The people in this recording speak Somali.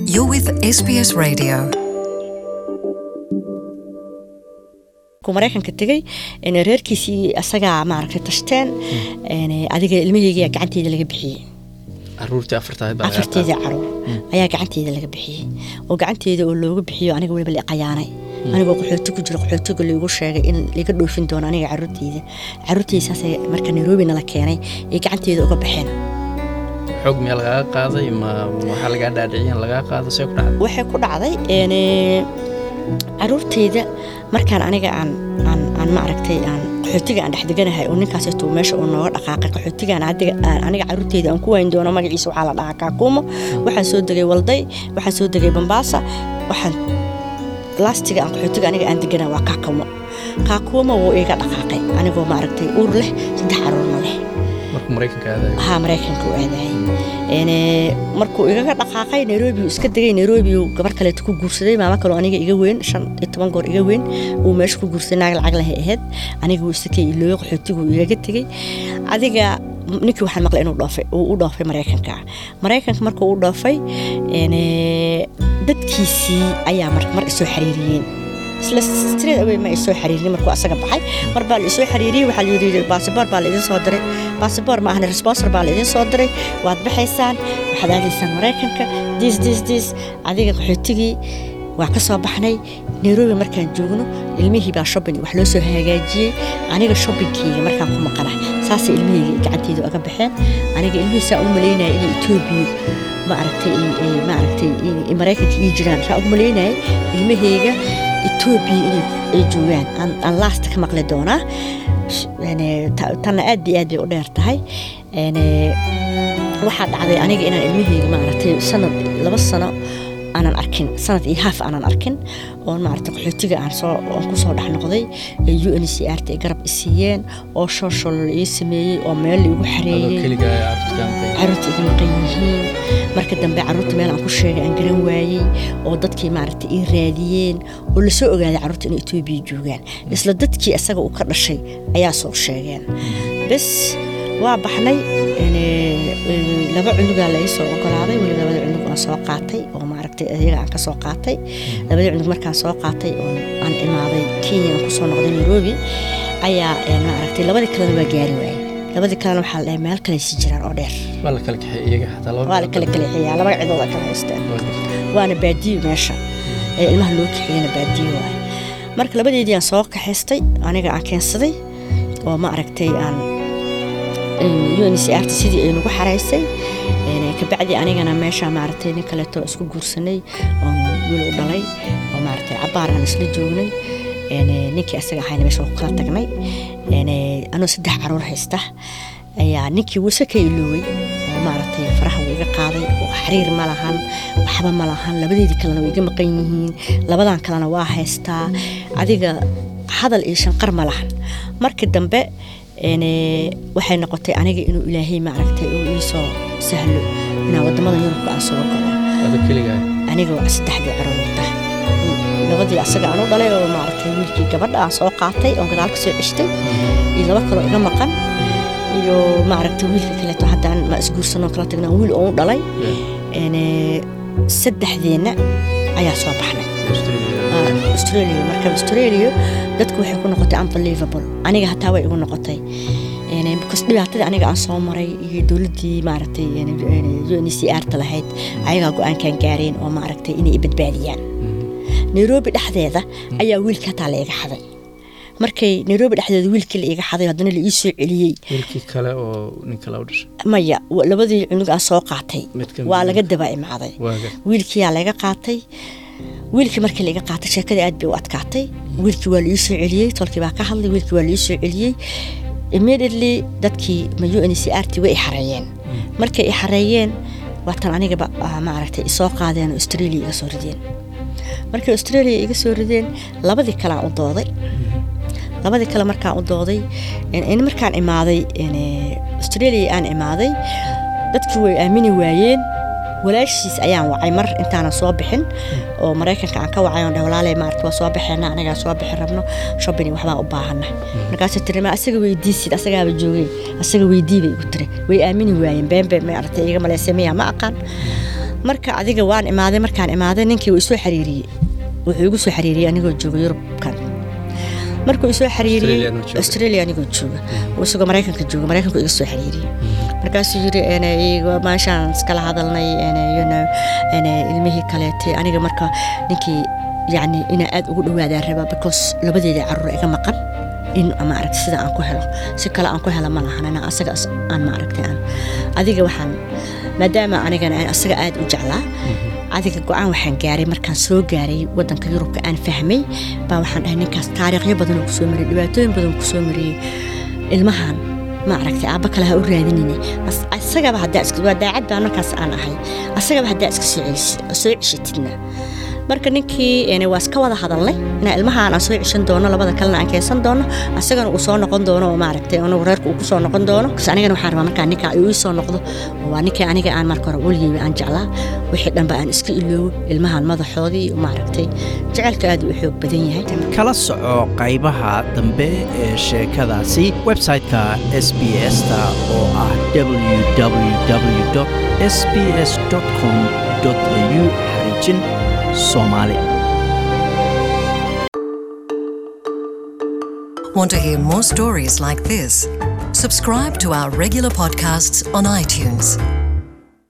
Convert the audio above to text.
You're with SBS Radio. ku maraykanka tegey een, reerkiisii asagaa maaragtay tashteen een, adiga ilmaheygiya gacanteeda laga bixiyey caruurtii afartaad baa laga afarteedii qaaday. caruur ayaa gacanteeda laga bixiyey oo gacanteeda oo looga bixiyo aniga weliba la qayaanay anigoo qaxooti ku jiro qaxootiga laigu sheegay in laga dhoofin doono aniga caruurteyda caruurteyda saasay marka nairobi nala keenay ay gacanteeda uga baxeen xoog miyaa lagaga qaaday ma waxaa lagaa dhaadhiciyay in lagaa qaado see ku dhacday waxay ku dhacday een, caruurteyda markaan aniga aan aan aan maaragtay aan qaxootiga aan dhexdeganahay oo ninkaaseeto meesha uu nooga dhaqaaqay qaxootigaan adiga aan aniga caruurteyda aan ku wayn doono magaciisa waxaa la dhahaa kaakuumo waxaan soo degay walday waxaan soo degay bambaasa waxaan laastiga aan qaxootiga aniga aan deganaa waa kaakuumo kaakuumo wuu iga dhaqaaqay anigoo maaragtay uur leh saddex caruurna leh markuu maraykanka aadayo haa maraykanka u aadayay Een, markuu igaga dhaqaaqay nairobi uu iska degay nairobi uu gabar kaleeto ku guursaday maamo kaloo aniga iga weyn shan iyo toban goor iga weyn uu meesha ku guursaday naag lacag lahay ahayd aniga uu isakay ilooyo qaxootigu igaga tegey adiga ninkii waxaan maqlay inuu dhoofay uu u dhoofay maraykanka maraykanka markuu u dhoofay een, dadkiisii ayaa mar mar isoo xariiriyeen isla straight away ma isoo xariirin markuu asaga baxay mar baa la isoo xariiriyey waxaa la yidhi baasabor baa la idin soo diray baasabor ma ahna responsor baa la idin soo diray waad baxaysaan waxaad aadaysaan maraykanka diis diis diis adiga qaxootigii waa ka soo baxnay nairobi markaan joogno ilmihii baa shopping wax loo soo hagaajiyey aniga shoppingkeyga markaan ku maqana saasay ilmihayga gacanteyda uga baxeen aniga ilmihii saa u malaynaya inay etoobiya ma aragtay ma aragtay in maraykanka ii jiraan saa u malaynaya ilmahayga etoobiya inay ay joogaan aan aan laasta ka maqli doonaa Sh- een, ta- tanna aad iyo aad bay u dheer tahay Een, waxaa dhacday aniga inaan ilmahayga maaragtay sanad laba sano aanan arkin sanad iyo haaf aanan arkin oon maaragtay qaxootiga aan soo aan ku soo dhex noqday ee u n c r ta ay garab i siiyeen oo shooshol la ii sameeyey oo meel la igu adoo xareeyey keliga caruurta kaa maqan caruurta iga maqan yihiin marka dambe caruurta meel aan ku sheegay aan garan waayey oo dadkii maaragtay ii raadiyeen oo lasoo ogaaday caruurta inay etoobiya joogaan isla dadkii isaga uu ka dhashay ayaa soo sheegeen bes waa baxnay een, een, laba cunugaa la ii soo ogolaaday weli labada cunug aan soo qaatay oo maaragtay iyaga aan ka soo qaatay labada cunug markaan soo qaatay oo aan imaaday kenya aan kusoo noqday nairobi ayaa een, maaragtay labadii kalena waa gaari waayey labadii kalena waxaa la dhahay meel kale sii jiraan oo dheer waa la kala kaxay iyaga xataa laba waa la kala kaleexiyaa laba cidood ay kala haysteen Waa gartay. waana baadiyo meesha ee ilmaha loo kaxeeyana baadiyo waaye marka labadeedii aan soo kaxaystay aniga aan keensaday oo ma aragtay aan uncrt sidii ay nagu xaraysay een, kabacdi anigana meesha maaragtay nin kaleeto isku guursanay oon wiil u dhalay oo maaragtay cabaar aan isla joognay een, ninkii asaga ahayna meesha waa ku kala tagnay een, anoo saddex caruur haysta ayaa ninkii wuse ka iloowey oo maaragtay faraha wuu iga qaaday oo xariir ma lahan waxba ma lahan labadeedii kalena way iga maqan yihiin labadan kalena waa haystaa adiga hadal iyo shanqar ma lahan markii dambe een, waxay noqotay aniga inuu ilaahay maaragtay uu ii soo sahlo inaan wadamada yurubka aan soo galo adoo keliga aniga waa saddexdii caruurta labadii asaga aan u dhalay oo maaragtay wiilkii gabadha aan soo qaatay oon gadaal ka soo ceshtay iyo laba kaloo iga maqan iyo maaragtay wiilka kaleeto haddaan ma isguursanoo kala tagnaa wiil oo u dhalay een, saddexdeenna ayaa soo baxnay Ah, australia marka australia dadku waxay ku noqotay unbelievable aniga hataa way igu noqotay Een, because dhibaatadii aniga aan soo maray iyo dowladdii maaragtay uncr ta lahayd ayagaa go-aankan gaareen oo maaragtay inay i badbaadiyaan nairobi dhexdeeda ayaa wiilka hataa la iga xaday markay nairobi dhexdeeda wiilkii la iga xaday haddana la ii soo celiyey wiilkii kale oo nin kale u dhashay maya wa- labadii cunug aan soo qaatay Mid ka waa mid laga daba imaaday waa gartay. wiilkiyaa laga qaatay wiilkii markii laga qaatay sheekadii aad bay u adkaatay wiilkii waa la ii soo celiyey tolkii baa ka hadlay wiilkii waa la ii soo celiyey immediately dadkii ma u n c r t way i xareeyeen markay i xareeyeen waatan anigaba ah, maaragtay isoo qaadeen oo australia iga soo rideen markay australia iga soo rideen labadii kale aan u dooday labadii kale markaan u dooday in- in markaan imaaday in, eh, australia aan imaaday dadkii way aamini waayeen walaashiis ayaan wacay mar intaanan soo bixin oo maraykanka aan ka wacay oon dheh walaaley maarata waa soo baxeena anagaa soo bixin rabno shopping waxbaan u baahana markaasuu tiri ma asaga weydiisid asagaaba joogay asaga weydii bay igu tiri way aamini waayeen beenbe maarata iga maleysay miyaa ma aqaan marka adiga waan imaaday markaan imaaday ninkii wuu isoo xariiriyey wuxuu igu soo xariiriyey anigoo jooga yurubkan markuu isoo xariiriyey Australia anoo jooga. australia anigoo jooga uu isagoo maraykanka jooga maraykanku iga soo xariiriyey markaasuu yiri ene iga meeshaan iskala hadalnay ene you know ene ilmihii kaleete aniga marka ninkii yacni inaa aad ugu dhawaadaan rabaa because labadeeda caruur iga maqan in maaragta sida aan ku helo si kale aan ku helo ma lahan inaan asaga as- aan maaragtay aan adiga waxaan maadaama anigana aan asaga aad u jeclaa adiga go-aan waxaan gaaray markaan soo gaaray wadanka yurubka aan fahmay baa waxaan dhahay ninkaas taariikhyo badan oo kusoo mariyay dhibaatooyin badan oo kusoo mariyey ilmahan ma aragtay aabba kale ha u raadinine As- asagaba haddaa iska waa daacad baa markaas aan ahay asagaba haddaa iska soo celisi- soo ceshatidna marka ninkii een, waa iska wada hadalnay inaa ilmahaan aan soo ceshan doono labada kalena aan keensan doono asagana uu soo noqon doono oo maaragtay anagu reerka uu ku soo noqon doono kas anigana waxaan rabaa markaa ninkaa uu ii soo noqdo oo waa ninkii aniga aan marka hore weligeyba aan jeclaa wixii dhanba aan iska iloobo ilmahan madaxoodii iyo maaragtay jecelka aad u xoog badan yahay kala soco qaybaha dambe ee sheekadaasi website-ka s b s-ta oo ah www s b s com au xariijin soomaali Want to hear more stories like this? Subscribe to our regular podcasts on iTunes.